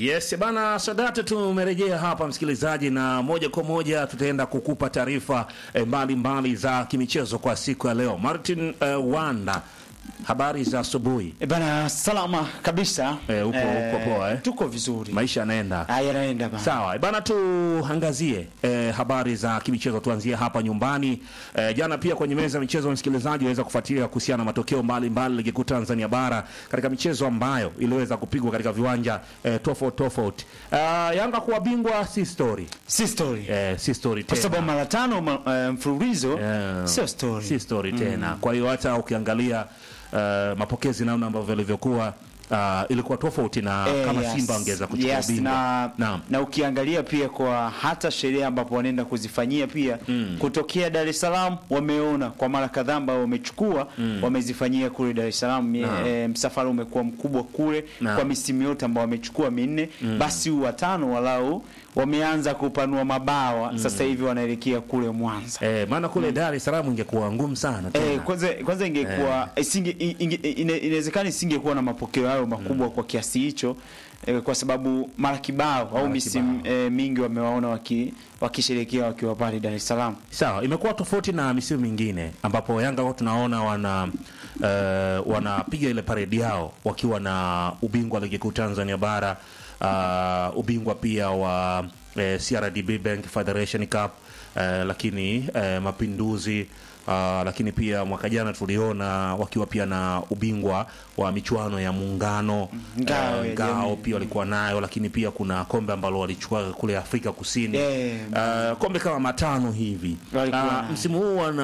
Yes bana, Sadate, tumerejea hapa msikilizaji, na moja kwa moja tutaenda kukupa taarifa eh, mbalimbali za kimichezo kwa siku ya leo. Martin eh, Wanda, habari za asubuhi. E bana, salama kabisa. Eh, upo- upo poa, eh? Tuko vizuri. Maisha yanaenda Haya yanaenda bana. sawa bana, tuangazie eh, habari za kimichezo. Tuanzie hapa nyumbani. Eh, jana pia kwenye meza ya michezo, msikilizaji waweza kufuatilia kuhusiana na matokeo mbalimbali ligi kuu Tanzania bara katika michezo ambayo iliweza kupigwa katika viwanja eh, tofauti tofauti. Uh, Yanga kuwa bingwa si story Si story. eh, si story Kwa tena. sababu mara tano ma- eh, mfululizo Yeah. sio story. si story tena. Kwa hiyo hata ukiangalia uh, mapokezi namna ambavyo yalivyokuwa uh, ilikuwa tofauti na Eh, kama yes. Simba wangeweza kuchukua yes, ubingwa. na, Naam. na ukiangalia pia kwa hata sherehe ambapo wanaenda kuzifanyia pia kutokea Dar es Salaam wameona kwa mara kadhaa ambao wamechukua wamezifanyia kule Dar es Salaam. Mie- Naam. eh, msafara umekuwa mkubwa kule Naam. kwa misimu yote ambao wamechukua minne, basi huu watano walau wameanza kupanua mabawa sasa hivi wanaelekea kule Mwanza. Eh, maana kule Dar es Salaam ingekuwa ngumu sana tena. Eh, kwanza kwanza ingekuwa isinge inge- ine- inawezekana isingekuwa na mapokeo hayo makubwa kwa kiasi hicho eh, kwa sababu mara kibao au Mara misimu kibao. eh, mingi wamewaona waki wakisherehekea wakiwa pale Dar es Salaam. Sawa, imekuwa tofauti na misimu mingine ambapo Yanga huwa tunaona wana uh, wanapiga ile paredi yao wakiwa na ubingwa wa ligi kuu Tanzania bara uh, ubingwa pia wa eh, CRDB Bank Federation Cup eh, lakini eh, mapinduzi Uh, lakini pia mwaka jana tuliona wakiwa pia na ubingwa wa michuano ya muungano Ngao eh, ya ngao jamii. pia walikuwa nayo, lakini pia kuna kombe ambalo walichukua kule Afrika Kusini Yeah. Uh, kombe kama matano hivi. Walikuwa Uh, nayo. msimu huu wana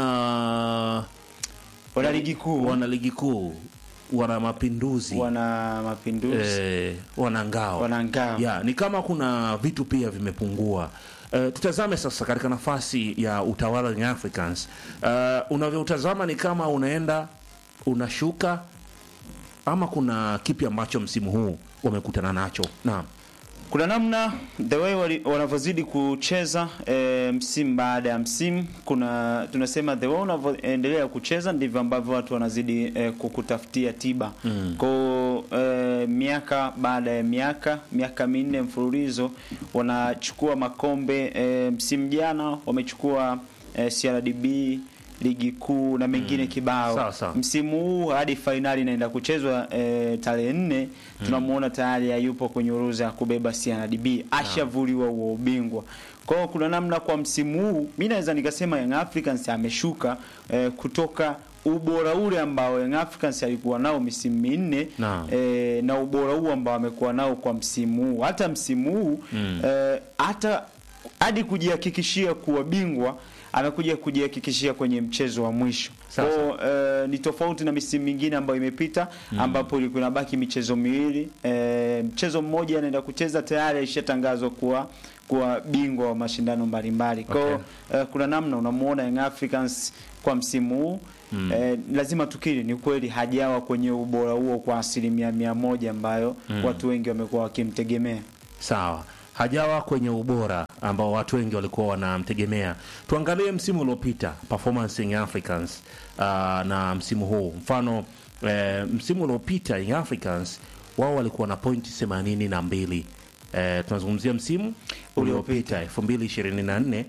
Wana ligi kuu, wana ligi kuu, wana mapinduzi, wana mapinduzi, eh, wana ngao, wana ngao. ya ni kama kuna vitu pia vimepungua. Uh, tutazame sasa katika nafasi ya utawala Young Africans. Uh, unavyoutazama ni kama unaenda unashuka ama kuna kipi ambacho msimu huu wamekutana nacho? Naam. Kuna namna the way wali- wanavyozidi kucheza e, msimu baada ya msimu, kuna tunasema the way unavyoendelea kucheza ndivyo ambavyo watu wanazidi e, kukutafutia tiba mm. Kwa e, miaka baada ya miaka miaka minne mfululizo wanachukua makombe e, msimu jana wamechukua e, CRDB ligi kuu na mengine kibao Sawa, sawa. msimu huu hadi fainali inaenda kuchezwa e, tarehe nne tunamuona tayari hayupo kwenye orodha ya kubeba CRDB ashavuliwa huo ubingwa kwa hiyo kuna namna kwa msimu huu mi naweza nikasema Young Africans ameshuka e, kutoka ubora ule ambao Young Africans alikuwa nao misimu minne Naam. e, na ubora huu ambao amekuwa nao kwa msimu huu hata msimu huu e, hata hadi kujihakikishia kuwa bingwa amekuja kujihakikishia kwenye mchezo wa mwisho Sawa, Kwa, eh, ni tofauti na misimu mingine ambayo imepita ambapo ilikuwa inabaki michezo miwili eh, mchezo mmoja anaenda kucheza tayari alishatangazwa kuwa kuwa bingwa wa mashindano mbalimbali kwa hiyo eh, kuna namna unamuona Young Africans kwa msimu huu eh, lazima tukiri ni kweli hajawa kwenye ubora huo kwa asilimia mia moja ambayo watu wengi wamekuwa wakimtegemea Sawa, hajawa kwenye ubora ambao watu wengi walikuwa wanamtegemea. Tuangalie msimu uliopita performance ya Young Africans uh, na msimu huu. Mfano eh, msimu uliopita Young Africans wao walikuwa na pointi themanini na mbili. Eh, tunazungumzia msimu uliopita 2024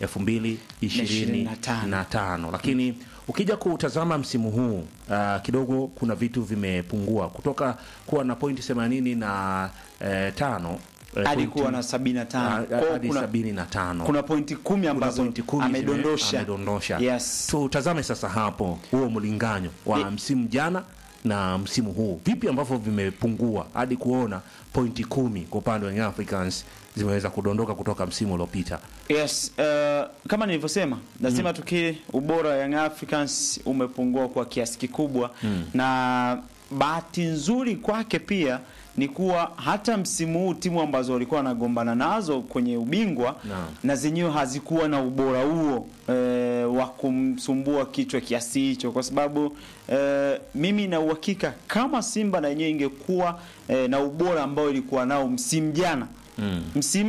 2025, lakini ukija kutazama msimu huu uh, kidogo kuna vitu vimepungua kutoka kuwa na pointi 85 na eh, tano eh, hadi pointi- kuwa na 75 Ah, Kwa hiyo hadi kuna- sabini na tano kuna pointi kumi Kuna ambazo pointi kumi zime- amedondosha amedondosha. Yes. Tutazame sasa hapo huo mlinganyo wa Ye- msimu jana na msimu huu, vipi ambavyo vimepungua hadi kuona pointi kumi kwa upande wa Young Africans zimeweza kudondoka kutoka msimu uliopita. Yes, uh, kama nilivyosema lazima tukiri ubora wa Young Africans umepungua kwa kiasi kikubwa na bahati nzuri kwake pia ni kuwa hata msimu huu timu ambazo walikuwa wanagombana nazo kwenye ubingwa Naam. na zenyewe hazikuwa na ubora huo e, wa kumsumbua kichwa kiasi hicho, kwa sababu e, mimi na uhakika kama Simba na yenyewe ingekuwa e, na ubora ambao ilikuwa nao msimu jana Mm. msimu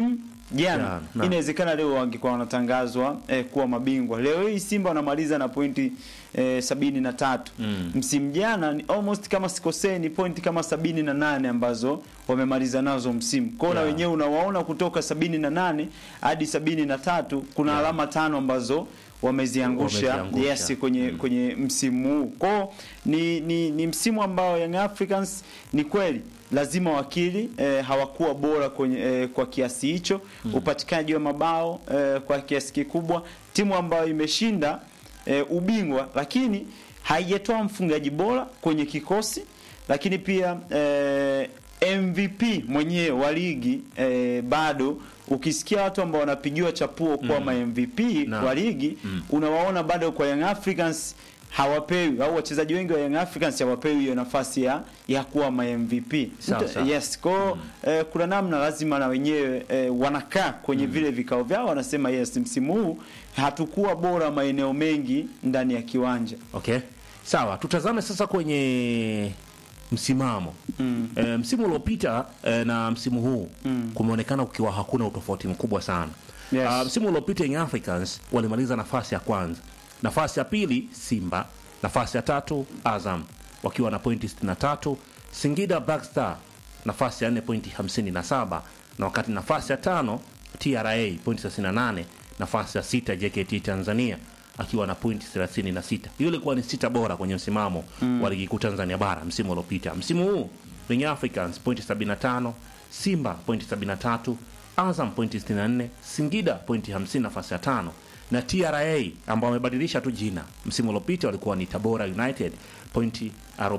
jana Jana, naam. inawezekana leo wangekuwa wanatangazwa eh, kuwa mabingwa. Leo hii Simba wanamaliza na pointi eh, sabini na tatu Mm. msimu jana ni almost kama sikosei ni pointi kama sabini na nane ambazo wamemaliza nazo msimu kwao na Yeah. wenyewe unawaona kutoka sabini na nane hadi sabini na tatu kuna Yeah. alama tano ambazo wameziangusha Wameziangusha. yes kwenye kwenye msimu huu kwao ni, ni, ni msimu ambao Young Africans ni kweli lazima wakili eh, hawakuwa bora kwenye, eh, kwa kiasi hicho upatikanaji wa mabao eh, kwa kiasi kikubwa timu ambayo imeshinda eh, ubingwa lakini haijatoa mfungaji bora kwenye kikosi lakini pia eh, MVP mwenyewe wa ligi eh, bado ukisikia watu ambao wanapigiwa chapuo kuwa ma MVP Naam. wa ligi unawaona bado kwa Young Africans hawapewi au wachezaji wengi wa Young Africans hawapewi hiyo nafasi ya ya kuwa ma MVP. Sawa, Mtu- sawa. Yes, kwa eh, kuna namna lazima na wenyewe eh, wanakaa kwenye vile vikao vyao wanasema yes, msimu huu hatukuwa bora maeneo mengi ndani ya kiwanja. Okay, sawa. Tutazame sasa kwenye msimamo Mm. e, msimu uliopita e, na msimu huu Mm. kumeonekana ukiwa hakuna utofauti mkubwa sana. Yes. Ah, msimu uliopita Young Africans walimaliza nafasi ya kwanza, nafasi ya pili Simba, nafasi ya tatu Azam wakiwa na pointi 63, Singida Black Star nafasi ya 4 pointi 57, na wakati nafasi ya tano TRA pointi 38, nafasi ya sita JKT Tanzania akiwa na pointi 36. Hiyo ilikuwa ni sita bora kwenye msimamo wa ligi kuu Tanzania bara msimu uliopita. Msimu huu Young Africans pointi 75, Simba pointi 73, Azam pointi 64, Singida pointi 50 nafasi ya tano na TRA ambao wamebadilisha tu jina. Msimu uliopita walikuwa ni Tabora United pointi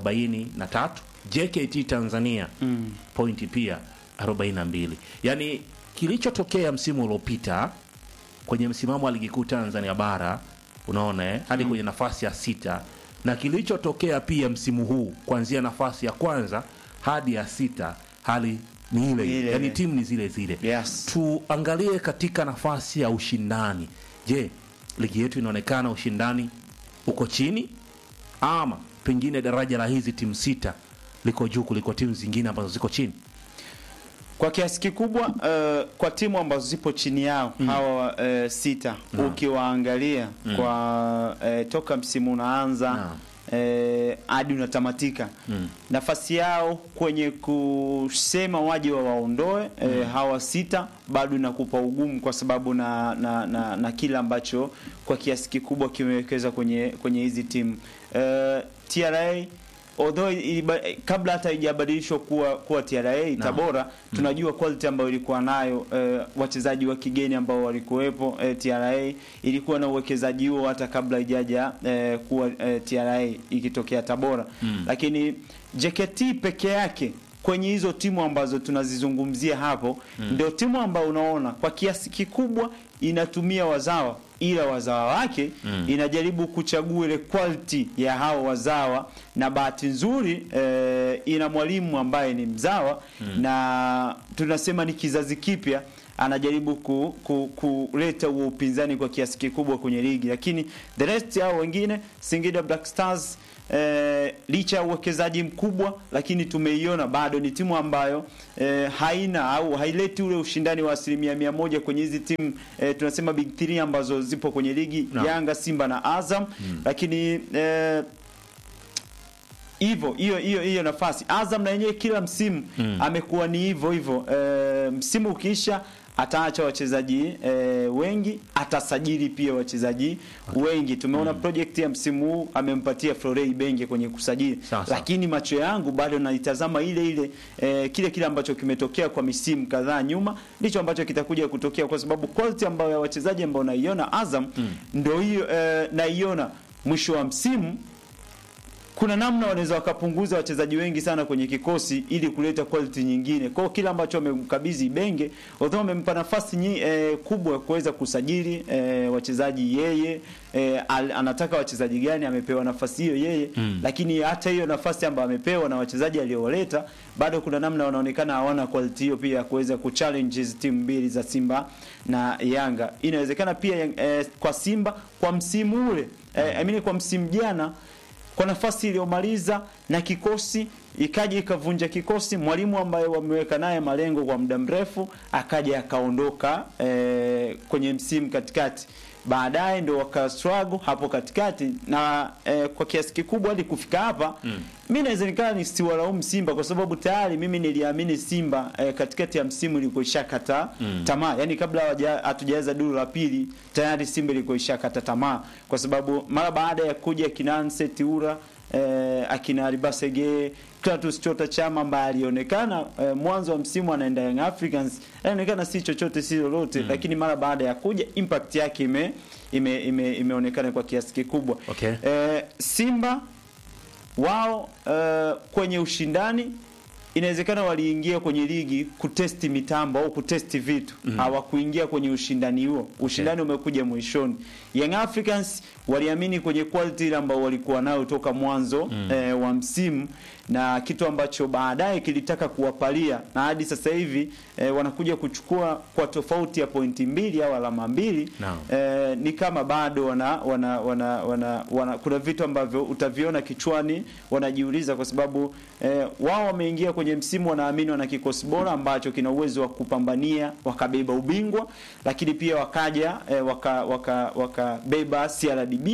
43, JKT Tanzania pointi pia 42. Yaani kilichotokea msimu uliopita kwenye msimamo wa ligi kuu Tanzania bara unaona eh, hadi kwenye nafasi ya sita na kilichotokea pia msimu huu kuanzia nafasi ya kwanza hadi ya sita hali ni ile Ile. ile, yani timu ni zile zile. Yes. Tuangalie katika nafasi ya ushindani. Je, ligi yetu inaonekana ushindani uko chini ama pengine daraja la hizi timu sita liko juu kuliko timu zingine ambazo ziko chini? Kwa kiasi kikubwa uh, kwa timu ambazo zipo chini yao hawa uh, sita ukiwaangalia kwa uh, toka msimu unaanza Naam. eh, hadi unatamatika nafasi yao kwenye kusema waje wa waondoe eh, hawa sita bado inakupa ugumu kwa sababu na, na, na, na kile ambacho kwa kiasi kikubwa kimewekeza kwenye kwenye hizi timu eh, TRA although iliba, kabla hata haijabadilishwa kuwa kuwa TRA Tabora tunajua quality ambayo ilikuwa nayo eh, wachezaji wa kigeni ambao walikuwepo eh, TRA ilikuwa na uwekezaji huo hata kabla haijaja eh, kuwa eh, TRA ikitokea Tabora lakini JKT peke yake kwenye hizo timu ambazo tunazizungumzia hapo ndio timu ambayo unaona kwa kiasi kikubwa inatumia wazawa ila wazawa wake inajaribu kuchagua ile quality ya hao wazawa na bahati nzuri eh, ina mwalimu ambaye ni mzawa na tunasema ni kizazi kipya anajaribu ku, ku, kuleta huo upinzani kwa kiasi kikubwa kwenye ligi lakini the rest hao wengine Singida Black Stars eh, licha ya uwekezaji mkubwa lakini tumeiona bado ni timu ambayo eh, haina au haileti ule ushindani wa asilimia mia moja kwenye hizi timu eh, tunasema big three ambazo zipo kwenye ligi Naam. Yanga, Simba na Azam lakini eh, hivyo hiyo hiyo hiyo nafasi Azam na yenyewe kila msimu amekuwa ni hivyo hivyo e, msimu ukiisha ataacha wachezaji e, wengi atasajili pia wachezaji wengi tumeona project ya msimu huu amempatia Florey Benge kwenye kusajili Sawa, sawa. lakini macho yangu bado naitazama ile ile e, kile kile ambacho kimetokea kwa misimu kadhaa nyuma ndicho ambacho kitakuja kutokea kwa sababu quality ambayo ya wachezaji ambao naiona Azam ndio hiyo e, naiona mwisho wa msimu kuna namna wanaweza wakapunguza wachezaji wengi sana kwenye kikosi ili kuleta quality nyingine. Kwa hiyo kile ambacho wamemkabidhi Benge, although wamempa nafasi nyi, eh, kubwa ya kuweza kusajili eh, wachezaji yeye eh, al, anataka wachezaji gani amepewa nafasi hiyo yeye mm. Lakini hata hiyo nafasi ambayo amepewa na wachezaji aliowaleta bado kuna namna wanaonekana hawana quality hiyo pia ya kuweza kuchallenge hizi timu mbili za Simba na Yanga. Inawezekana pia eh, kwa Simba kwa msimu ule eh, I mean kwa msimu jana kwa nafasi iliyomaliza na kikosi ikaja ikavunja kikosi. Mwalimu ambaye wameweka naye malengo kwa muda mrefu akaja akaondoka eh, kwenye msimu katikati baadaye ndo waka struggle hapo katikati na eh, kwa kiasi kikubwa hadi kufika hapa mm. mi naweza nikaa nisiwalaumu Simba kwa sababu tayari mimi niliamini Simba eh, katikati ya msimu ilikuwa ishakata mm. tamaa, yani kabla hawaja- hatujaweza duru la pili tayari Simba ilikuwa ishakata tamaa, kwa sababu mara baada ya kuja Kinanse Tiura eh, akina Alibasege Clatous Chota Chama ambaye alionekana eh, mwanzo wa msimu anaenda Young Africans alionekana si chochote si lolote mm. lakini mara baada ya kuja impact yake ime, ime, ime, imeonekana kwa kiasi kikubwa Okay. eh, Simba wao eh, kwenye ushindani inawezekana waliingia kwenye ligi kutesti mitambo au kutesti vitu hawakuingia kwenye ushindani huo ushindani umekuja mwishoni Young Africans waliamini kwenye quality ile ambao walikuwa nayo toka mwanzo eh, wa msimu na kitu ambacho baadaye kilitaka kuwapalia na hadi sasa hivi eh, wanakuja kuchukua kwa tofauti ya pointi mbili au alama mbili Naam. eh, ni kama bado wana, wana, wana, wana, wana kuna vitu ambavyo utaviona kichwani wanajiuliza kwa sababu eh, wao wameingia kwenye msimu wanaamini wana kikosi bora ambacho kina uwezo wa kupambania wakabeba ubingwa lakini pia wakaja eh, waka, waka, wakabeba CRDB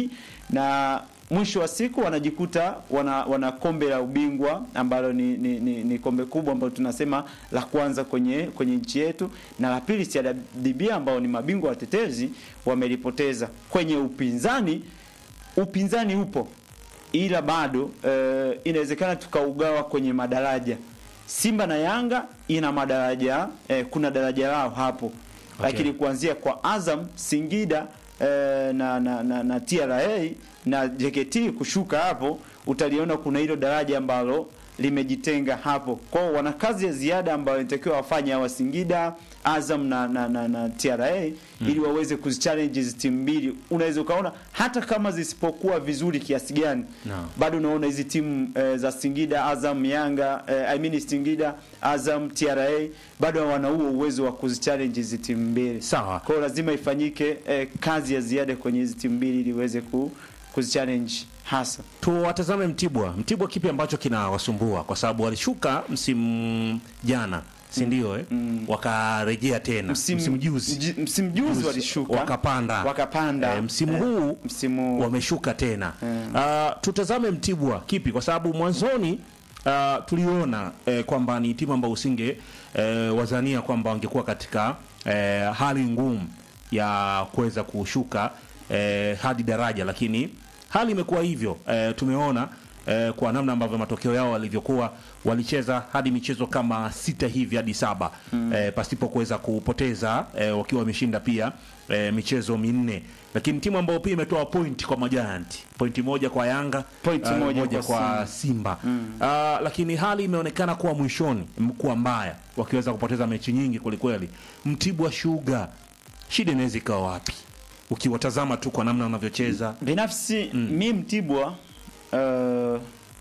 na mwisho wa siku wanajikuta wana, wana kombe la ubingwa ambalo ni, ni, ni, ni kombe kubwa ambalo tunasema la kwanza kwenye kwenye nchi yetu na la pili CRDB ambao ni mabingwa watetezi wamelipoteza kwenye upinzani upinzani upo ila bado eh, inawezekana tukaugawa kwenye madaraja Simba na Yanga ina madaraja eh, kuna daraja lao hapo Okay. lakini kuanzia kwa Azam Singida eh, na, na, na, na TRA na JKT kushuka hapo utaliona kuna hilo daraja ambalo limejitenga hapo. Kwa hiyo wana kazi ya ziada ambayo inatakiwa wafanye hawa Singida, Azam na, na, na, na TRA ili waweze kuzichallenge hizi timu mbili. Unaweza ukaona hata kama zisipokuwa vizuri kiasi gani Naam. bado unaona hizi timu eh, za Singida, Azam, Yanga eh, I mean Singida, Azam, TRA bado wana huo uwezo wa kuzichallenge hizi timu mbili. Sawa. Kwa hiyo lazima ifanyike eh, kazi ya ziada kwenye hizi timu mbili ili iweze ku, kuzichallenge hasa. tuwatazame Mtibwa. Mtibwa kipi ambacho kinawasumbua? Kwa sababu walishuka msimu jana, si ndio? Eh, wakarejea tena msimu, juzi mji- msimu juzi walishuka wakapanda, wakapanda Eh, msimu eh, huu msimu wameshuka tena. Mm. Ah, tutazame Mtibwa kipi, kwa sababu mwanzoni ah, tuliona eh, kwamba ni timu ambayo usinge eh, wazania kwamba wangekuwa katika eh, hali ngumu ya kuweza kushuka eh, hadi daraja, lakini hali imekuwa hivyo. Eh, tumeona eh, kwa namna ambavyo matokeo yao walivyokuwa, walicheza hadi michezo kama sita hivi hadi saba eh, pasipo kuweza kupoteza eh, wakiwa wameshinda pia eh, michezo minne, lakini timu ambayo pia imetoa point kwa majanti, pointi moja kwa Yanga, Point eh, moja moja kwa kwa Simba Ah, lakini hali imeonekana kuwa mwishoni kuwa mbaya, wakiweza kupoteza mechi nyingi kwelikweli. Mtibwa Sugar, shida inaweza ikawa wapi ukiwatazama tu kwa namna wanavyocheza? binafsi mi Mtibwa uh,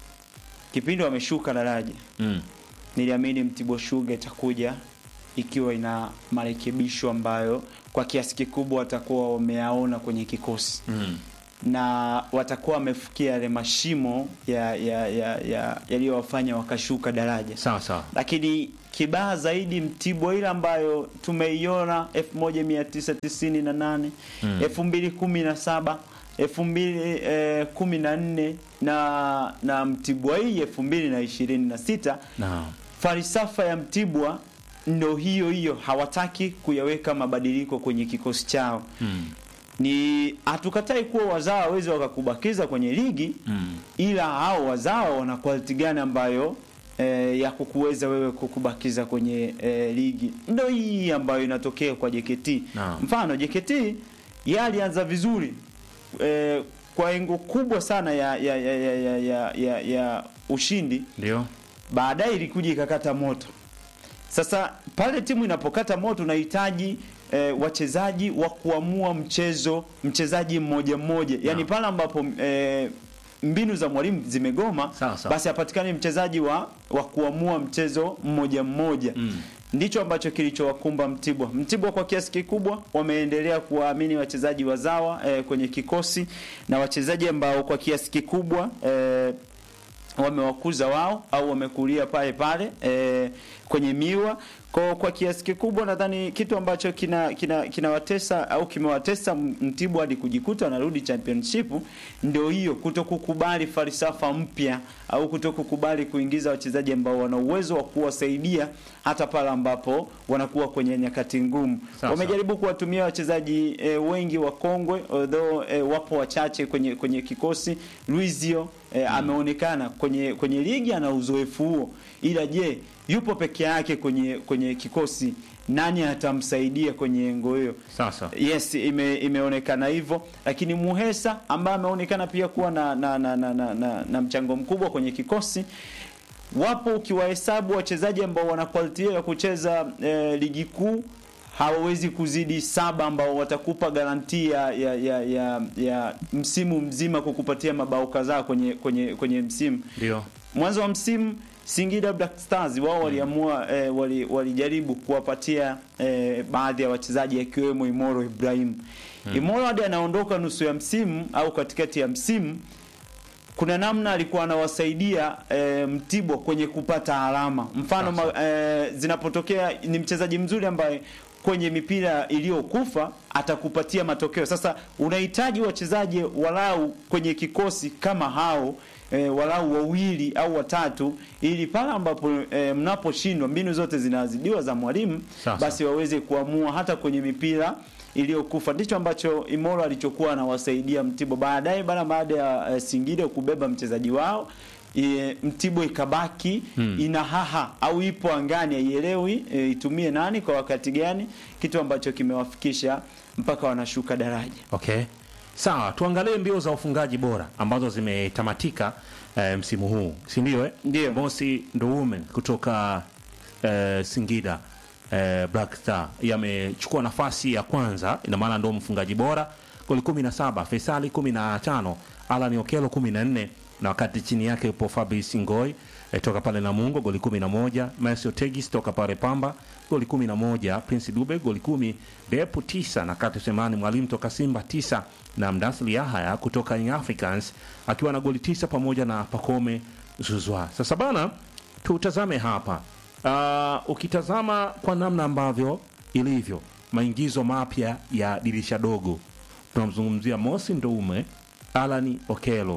kipindi wameshuka daraja Mm. niliamini Mtibwa Sugar itakuja ikiwa ina marekebisho ambayo kwa kiasi kikubwa watakuwa wameyaona kwenye kikosi Mm. na watakuwa wamefikia yale mashimo ya ya ya ya yaliyowafanya wakashuka daraja Sawa sawa. lakini kibaya zaidi Mtibwa ile ambayo tumeiona 1998 Mm. 2017 2014 na na Mtibwa hii 2026 Naam. falsafa ya Mtibwa ndo hiyo hiyo, hawataki kuyaweka mabadiliko kwenye kikosi chao. Mm. Ni hatukatai kuwa wazawa waweze wakakubakiza kwenye ligi Mm. ila hao wazawa wana quality gani ambayo eh, ya kukuweza wewe kukubakiza kwenye eh, ligi ndo hii ambayo inatokea kwa JKT Naam. mfano JKT yeye alianza vizuri eh, kwa engo kubwa sana ya ya ya ya, ya, ya, ya, ya ushindi Ndio. baadaye ilikuja ikakata moto. Sasa pale timu inapokata moto unahitaji eh, wachezaji wa kuamua mchezo, mchezaji mmoja mmoja, yaani Naam. pale ambapo eh, mbinu za mwalimu zimegoma, Sawa, sawa. basi hapatikani mchezaji wa, wa kuamua mchezo mmoja mmoja Mm. ndicho ambacho kilichowakumba Mtibwa. Mtibwa kwa kiasi kikubwa wameendelea kuwaamini wachezaji wazawa eh, kwenye kikosi na wachezaji ambao kwa kiasi kikubwa eh, wamewakuza wao au wamekulia pale pale e, kwenye miwa kwa, kwa kiasi kikubwa nadhani kitu ambacho kina kina kinawatesa au kimewatesa Mtibwa hadi kujikuta wanarudi championship ndio hiyo kutokukubali falsafa mpya au kutokukubali kuingiza wachezaji ambao wana uwezo wa kuwasaidia hata pale ambapo wanakuwa kwenye nyakati ngumu. Sawa, Wamejaribu kuwatumia wachezaji e, wengi wa kongwe although e, wapo wachache kwenye kwenye kikosi. Luizio e, ameonekana kwenye kwenye ligi ana uzoefu huo, ila je, yupo peke yake kwenye kwenye kikosi? Nani atamsaidia kwenye engo hiyo? Sasa Yes, ime, imeonekana hivyo, lakini Muhesa ambaye ameonekana pia kuwa na na, na, na, na, na, na mchango mkubwa kwenye kikosi. Wapo ukiwahesabu wachezaji ambao wana quality hiyo ya kucheza eh, ligi kuu hawawezi kuzidi saba ambao watakupa garantia ya, ya, ya, ya msimu mzima kukupatia mabao kadhaa kwenye kwenye kwenye msimu. ndio Mwanzo wa msimu Singida Black Stars wao waliamua eh, wali, walijaribu kuwapatia eh, baadhi ya wachezaji akiwemo Imoro Ibrahim. Imoro hadi anaondoka nusu ya msimu au katikati ya msimu kuna namna alikuwa anawasaidia e, Mtibwa kwenye kupata alama. Mfano ma, e, zinapotokea ni mchezaji mzuri ambaye kwenye mipira iliyokufa atakupatia matokeo. Sasa unahitaji wachezaji walau kwenye kikosi kama hao e, walau wawili au watatu, ili pale ambapo e, mnaposhindwa, mbinu zote zinazidiwa za mwalimu, Sasa. basi waweze kuamua hata kwenye mipira iliyokufa. Ndicho ambacho Imoro alichokuwa anawasaidia Mtibwa. Baadaye bana, baada ya e, Singida kubeba mchezaji wao e, Mtibwa ikabaki Hmm. ina haha au ipo angani, haielewi e, itumie nani kwa wakati gani, kitu ambacho kimewafikisha mpaka wanashuka daraja. Okay, sawa, tuangalie mbio za ufungaji bora ambazo zimetamatika eh, msimu huu, si ndio? Eh, Ndio. Mosi Ndoume kutoka eh, Singida eh, Black Star yamechukua nafasi ya kwanza, ina maana ndio mfungaji bora, goli 17, Faisali 15, Alan Okelo 14 na wakati chini yake yupo Fabrice Ngoi eh, toka pale Namungo goli 11, Marcio Tegis toka pale Pamba goli 11, Prince Dube goli 10, Depu 9 na Kati Semani Mwalimu toka Simba 9 na Mdasli Yahaya kutoka Young Africans akiwa na goli 9 pamoja na Pakome Zuzwa. Sasa bana, tutazame hapa uh, ukitazama kwa namna ambavyo ilivyo maingizo mapya ya dirisha dogo, tunamzungumzia Mosi Ndoume, Alani Okelo,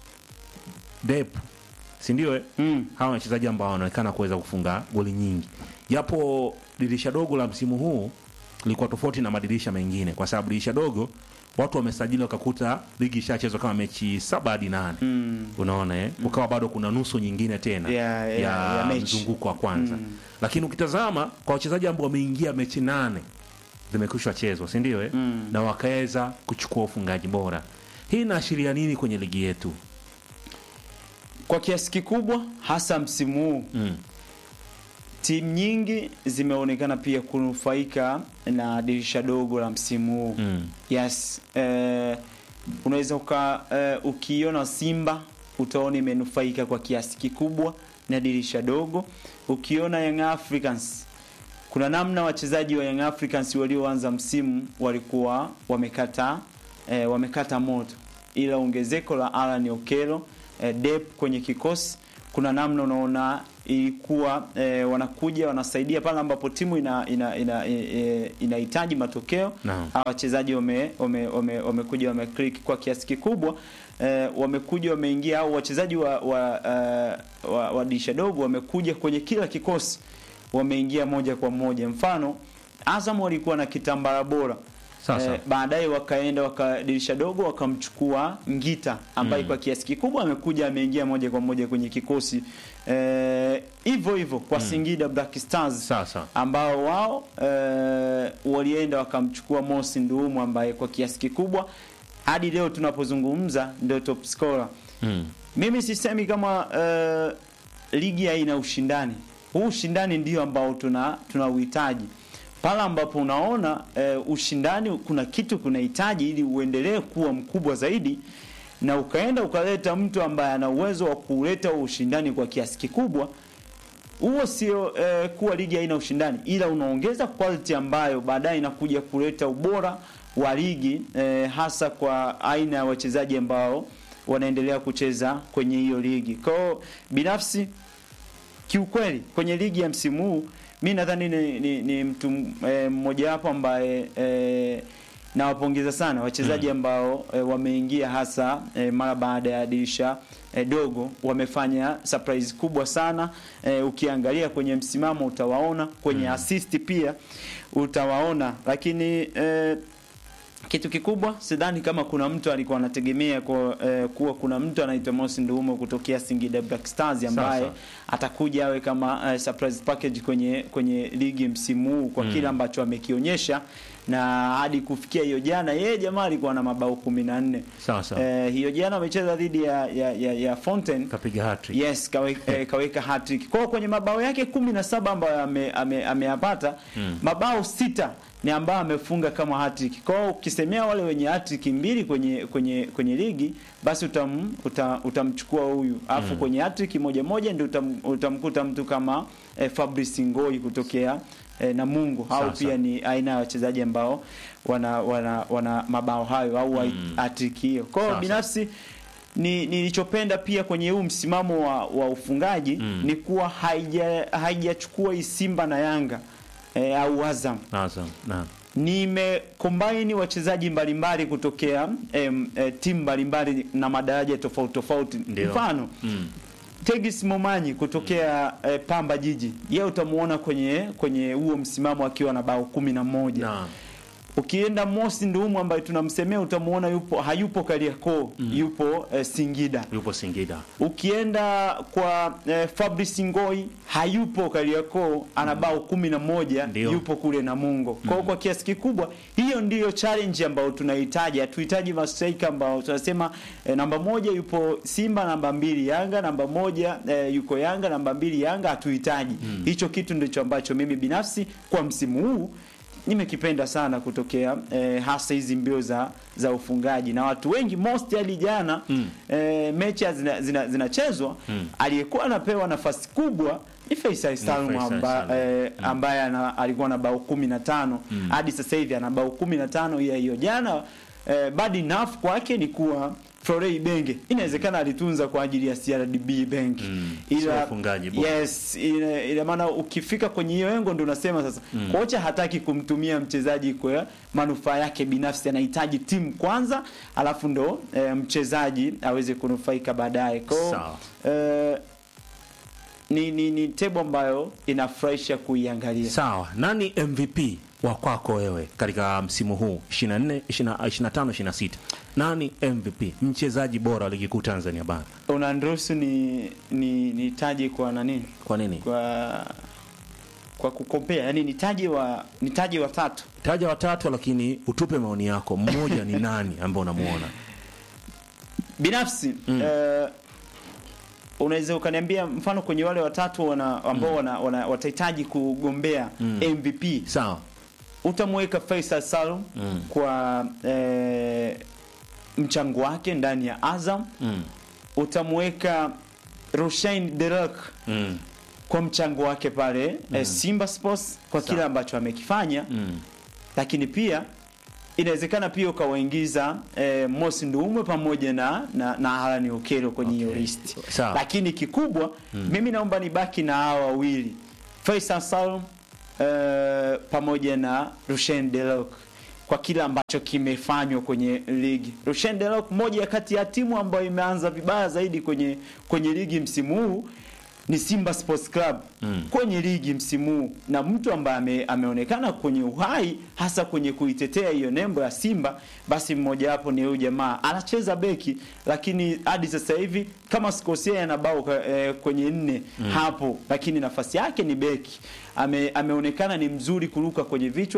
Dep, si ndio? eh? Mm. Hawa ni wachezaji ambao wanaonekana kuweza kufunga goli nyingi, japo dirisha dogo la msimu huu lilikuwa tofauti na madirisha mengine, kwa sababu dirisha dogo watu wamesajili wakakuta ligi ishachezwa kama mechi saba hadi nane Mm. unaona eh? ukawa bado kuna nusu nyingine tena Ya- ya- ya, ya mechi. mzunguko wa kwanza Mm. lakini ukitazama kwa wachezaji ambao wameingia mechi nane zimekwisha chezwa si ndio eh? Mm. na wakaweza kuchukua ufungaji bora hii inaashiria nini kwenye ligi yetu Kwa kiasi kikubwa hasa msimu huu mm. timu nyingi zimeonekana pia kunufaika na dirisha dogo la msimu huu. Mm. Yes, eh, unaweza uka eh, ukiona Simba utaona imenufaika kwa kiasi kikubwa na dirisha dogo. Ukiona Young Africans kuna namna wachezaji wa Young Africans walioanza msimu walikuwa wamekata eh, wamekata moto, ila ongezeko la Alan Okelo eh, dep kwenye kikosi kuna namna unaona ilikuwa eh, wanakuja wanasaidia pale ambapo timu ina ina ina, eh, inahitaji matokeo Naam. hawa wachezaji wame wame wame- wamekuja wame click kwa kiasi kikubwa eh, wamekuja wameingia au wachezaji wa wa, uh, wa, wa dirisha dogo wamekuja kwenye kila kikosi wameingia moja kwa moja mfano Azam walikuwa na kitambara bora Sasa. Eh, baadaye wakaenda wakadirisha dogo wakamchukua Ngita ambaye Mm. kwa kiasi kikubwa amekuja ameingia moja kwa moja kwenye kikosi Eh, hivyo hivyo kwa Singida Black Stars Sasa. ambao wao eh, walienda wakamchukua Mosi Nduumu ambaye kwa kiasi kikubwa hadi leo tunapozungumza ndio top scorer. Mm. Mimi sisemi kama eh, ligi haina ushindani. Huu ushindani ndio ambao tuna tunauhitaji. Pale ambapo unaona eh, ushindani kuna kitu kunahitaji ili uendelee kuwa mkubwa zaidi na ukaenda ukaleta mtu ambaye ana uwezo wa kuleta huo ushindani kwa kiasi kikubwa huo sio eh, kuwa ligi haina ushindani, ila unaongeza quality ambayo baadaye inakuja kuleta ubora wa ligi eh, hasa kwa aina ya wachezaji ambao wanaendelea kucheza kwenye hiyo ligi. Kwa hiyo binafsi kiukweli kwenye ligi ya msimu huu mi nadhani ni, ni, ni mtu eh, mmoja wapo ambaye eh, nawapongeza sana wachezaji ambao eh, wameingia hasa eh, mara baada ya dirisha eh, dogo wamefanya surprise kubwa sana eh, ukiangalia kwenye msimamo utawaona kwenye assist pia utawaona lakini eh, kitu kikubwa sidhani kama kuna mtu alikuwa anategemea kwa, eh, kuwa kuna mtu anaitwa Mosi Nduumo kutokea Singida Black Stars ambaye Sasa. atakuja awe kama eh, surprise package kwenye kwenye ligi msimu huu kwa kile ambacho amekionyesha na hadi kufikia hiyo jana yeye jamaa alikuwa na mabao 14 Sawa sawa. eh, hiyo jana amecheza dhidi ya, ya, ya, ya Fountain Kapiga hattrick. Yes, kawe, eh, kaweka hat-trick. Kwa hiyo kwenye mabao yake 17 ambayo ame- ame- ameyapata mabao sita ni ambayo amefunga kama hat-trick. Kwa hiyo ukisemea wale wenye hat-trick mbili kwenye kwenye kwenye ligi basi utam, uta, utamchukua huyu. Alafu kwenye hat-trick moja moja ndio utam, utamkuta mtu kama eh, Fabrice Ngoi kutokea eh, Namungo au Sasa. pia ni aina ya wachezaji ambao wana wana, wana mabao hayo au hat-trick hiyo. Kwa hiyo Sasa. binafsi ni nilichopenda pia kwenye huu msimamo wa, wa ufungaji ni kuwa haija haijachukua hii Simba na Yanga e, au Azam. Naam. Naam. Nimekombaini wachezaji mbalimbali kutokea em, e, timu mbalimbali na madaraja tofauti tofauti. Ndio. Mfano Mm. Tegis Momanyi kutokea eh, Pamba Jiji, yeye utamuona kwenye kwenye huo msimamo akiwa na bao kumi na moja. Naam. Ukienda Mosi Nduumu ambaye tunamsemea utamuona yupo hayupo Kariakoo, yupo eh, Singida. Yupo Singida. Ukienda kwa eh, Fabrice Ngoi hayupo Kariakoo, ana bao kumi na moja Ndio. yupo kule Namungo. Kwa hiyo kwa kiasi kikubwa hiyo ndiyo challenge ambayo tunahitaji. Hatuhitaji mastrika ambao tunasema eh, namba moja yupo Simba, namba mbili Yanga, namba moja eh, yuko Yanga, namba mbili Yanga. Hatuhitaji hicho kitu, ndicho ambacho mimi binafsi kwa msimu huu nimekipenda sana kutokea eh, hasa hizi mbio za za ufungaji na watu wengi most hadi jana Mm. eh, mechi zinachezwa zina, zinachezwa, Mm. aliyekuwa anapewa nafasi kubwa ni Faisal Salum Faisal amba, Salum. eh, ambaye ana, alikuwa na bao 15 hadi sasa hivi ana bao 15 ya hiyo jana eh, bad enough kwake ni kuwa Florey Benge inawezekana alitunza kwa ajili ya CRDB Bank Mm. Sio ufungaji bora. yes ina, ina maana ukifika kwenye hiyo engo ndio unasema sasa kocha hataki kumtumia mchezaji kwa manufaa yake binafsi anahitaji timu kwanza alafu ndo eh, mchezaji aweze kunufaika baadaye kwa hiyo, Sawa. eh, ni, ni, ni tebo ambayo inafurahisha kuiangalia Sawa. Nani MVP wa kwako wewe katika msimu huu 24 20 25 26? Nani MVP? Mchezaji bora wa ligi kuu Tanzania bara. unaniruhusu ni ni nitaje kwa nani Kwa nini? kwa kwa kukompea yani nitaje wa nitaje watatu Taja watatu lakini utupe maoni yako. Mmoja ni nani ambaye unamuona? binafsi eh, unaweza ukaniambia mfano kwenye wale watatu wana, ambao wana, wana, watahitaji kugombea MVP Sawa. utamweka Faisal Salum Mm. kwa eh, mchango wake ndani ya Azam Mm. utamweka Rushain Derek Mm. kwa mchango wake pale eh, Simba Sports kwa Sawa. kile ambacho amekifanya Mm. lakini pia inawezekana pia ukawaingiza eh, Mosi Nduumwe pamoja na na, na Alan Okello kwenye hiyo Okay. list. Sawa. Lakini kikubwa mimi naomba nibaki na hawa wawili Faisal Salum eh, pamoja na Rushen Delok kwa kile ambacho kimefanywa kwenye ligi. Rushen Delok moja kati ya timu ambayo imeanza vibaya zaidi kwenye kwenye ligi msimu huu ni Simba Sports Club Mm. kwenye ligi msimu huu na mtu ambaye ame, ameonekana kwenye uhai hasa kwenye kuitetea hiyo nembo ya Simba, basi mmoja wapo ni huyu jamaa anacheza beki, lakini hadi sasa hivi kama sikosea ana bao ka- eh, kwenye nne hapo, lakini nafasi yake ni beki. Ame, ameonekana ni mzuri kuruka kwenye vichwa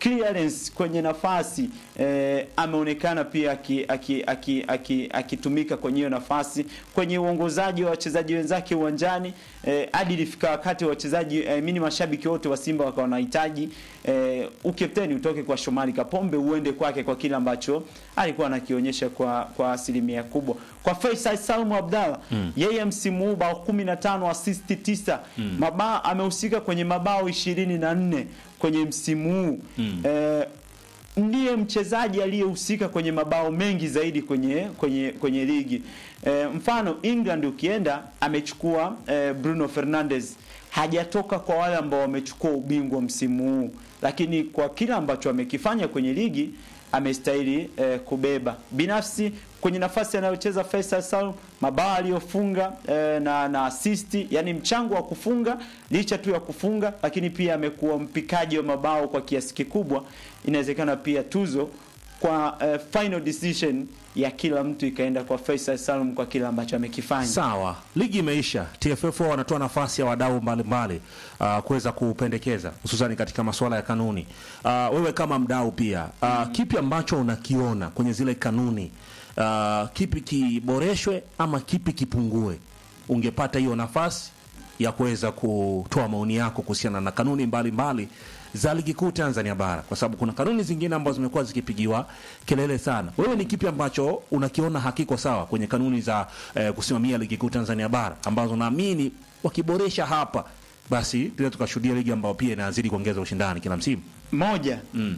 clearance kwenye nafasi eh, ameonekana pia akitumika aki, aki, aki, akitumika kwenye hiyo nafasi kwenye uongozaji wa wachezaji wenzake uwanjani eh, hadi ilifika wakati wa wachezaji eh, mini mashabiki wote wa Simba wakawa wanahitaji eh, ukapteni utoke kwa Shomari Kapombe uende kwake kwa kile ambacho alikuwa anakionyesha kwa kwa asilimia kubwa. Kwa Faisal Salum Abdalla mm. yeye msimu huu bao 15 assist 9 mm. mabao amehusika kwenye mabao 24 kwenye msimu huu mm. eh, ndiye mchezaji aliyehusika kwenye mabao mengi zaidi kwenye kwenye kwenye ligi. E, mfano England ukienda amechukua e, Bruno Fernandes hajatoka kwa wale ambao wamechukua ubingwa msimu huu, lakini kwa kile ambacho amekifanya kwenye ligi amestahili e, kubeba. Binafsi kwenye nafasi anayocheza Faisal Salum, mabao aliyofunga e, na na assist, yani mchango wa kufunga licha tu ya kufunga, lakini pia amekuwa mpikaji wa mabao kwa kiasi kikubwa. Inawezekana pia tuzo kwa e, final decision ya kila mtu ikaenda kwa Faisal Salum kwa kile ambacho amekifanya. Sawa, ligi imeisha. TFF wao wanatoa nafasi ya wadau mbalimbali uh, kuweza kupendekeza hususani katika masuala ya kanuni. Uh, wewe kama mdau pia uh, kipi ambacho unakiona kwenye zile kanuni uh, kipi kiboreshwe ama kipi kipungue? Ungepata hiyo nafasi ya kuweza kutoa maoni yako kuhusiana na kanuni mbalimbali mbali za ligi kuu Tanzania bara, kwa sababu kuna kanuni zingine ambazo zimekuwa zikipigiwa kelele sana. Wewe ni kipi ambacho unakiona hakiko sawa kwenye kanuni za eh, kusimamia ligi kuu Tanzania bara ambazo naamini wakiboresha hapa, basi tunaweza tukashuhudia ligi ambayo pia inazidi kuongeza ushindani kila msimu. Moja, Mm.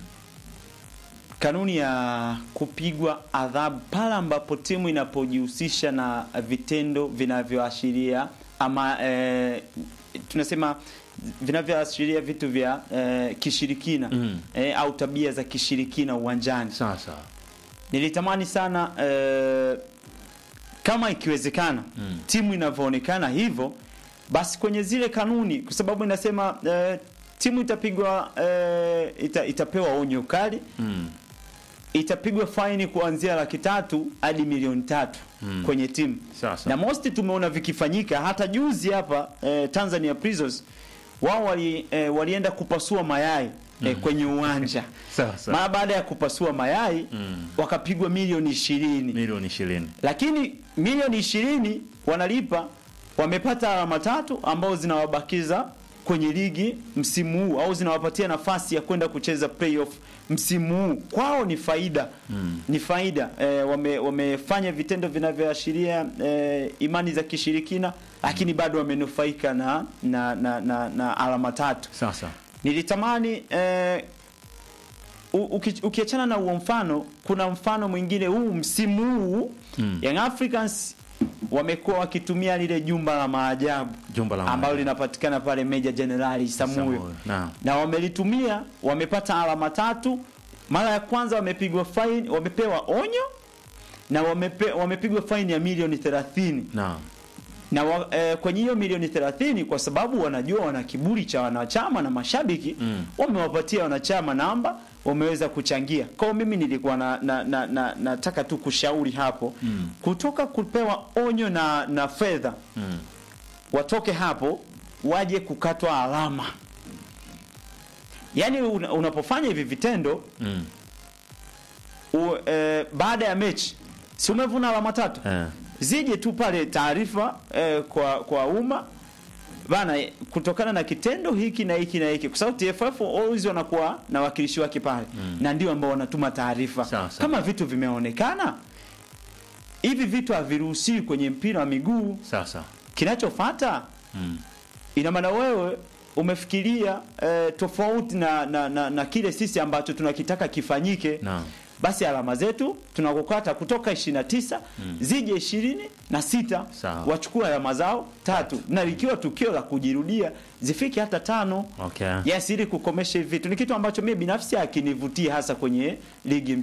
kanuni ya kupigwa adhabu pale ambapo timu inapojihusisha na vitendo vinavyoashiria ama eh, tunasema vinavyoashiria vitu vya eh, kishirikina Mm. eh, au tabia za kishirikina uwanjani. Sasa Nilitamani sana eh, kama ikiwezekana Mm. timu inavyoonekana hivyo, basi kwenye zile kanuni, kwa sababu inasema eh, timu itapigwa eh, ita, itapewa onyo kali mm. itapigwa faini kuanzia laki tatu hadi milioni tatu Mm. kwenye timu Sasa. na most tumeona vikifanyika hata juzi hapa eh, Tanzania Prisons wao wali, eh, walienda kupasua mayai eh, kwenye uwanja Sasa. mara baada ya kupasua mayai Mm. wakapigwa milioni ishirini milioni ishirini lakini milioni ishirini wanalipa wamepata alama tatu ambao zinawabakiza kwenye ligi msimu huu au zinawapatia nafasi ya kwenda kucheza playoff msimu huu kwao ni faida Mm. ni faida e, wame, wamefanya vitendo vinavyoashiria e, imani za kishirikina lakini bado wamenufaika na, na, na, na, na alama tatu Sasa nilitamani eh, u- uki- ukiachana na huo mfano kuna mfano mwingine huu msimu huu Mm. Young Africans wamekuwa wakitumia lile jumba la maajabu Jumba la ambalo maajabu. linapatikana pale Meja Jenerali Samuyo Samuel, naam. na wamelitumia wamepata alama tatu mara ya kwanza wamepigwa fine wamepewa onyo na wamepe, wamepigwa faini ya milioni 30 naam. na wa, eh, kwenye hiyo milioni 30 kwa sababu wanajua wana kiburi cha wanachama na mashabiki Mm. wamewapatia wanachama namba wameweza kuchangia kwao mimi nilikuwa na, na, na, na, nataka tu kushauri hapo Mm. kutoka kupewa onyo na, na fedha Mm. watoke hapo waje kukatwa alama yaani una, unapofanya hivi vitendo Mm. u, eh, baada ya mechi si umevuna alama tatu Eh. zije tu pale taarifa eh, kwa kwa umma bana eh, kutokana na kitendo hiki na hiki na hiki kwa sababu TFF always wanakuwa na wakilishi wake pale Mm. na ndio ambao wanatuma taarifa Sawa, sawa. kama vitu vimeonekana hivi vitu haviruhusiwi kwenye mpira wa miguu Sasa. kinachofuata Mm. ina maana wewe umefikiria eh, tofauti na, na, na, na kile sisi ambacho tunakitaka kifanyike Naam. basi alama zetu tunakukata kutoka 29 zije ishirini na sita Sawa. wachukue alama zao tatu na likiwa tukio la kujirudia zifike hata tano Okay. yes ili kukomesha hivi vitu ni kitu ambacho mimi binafsi akinivutia hasa kwenye ligi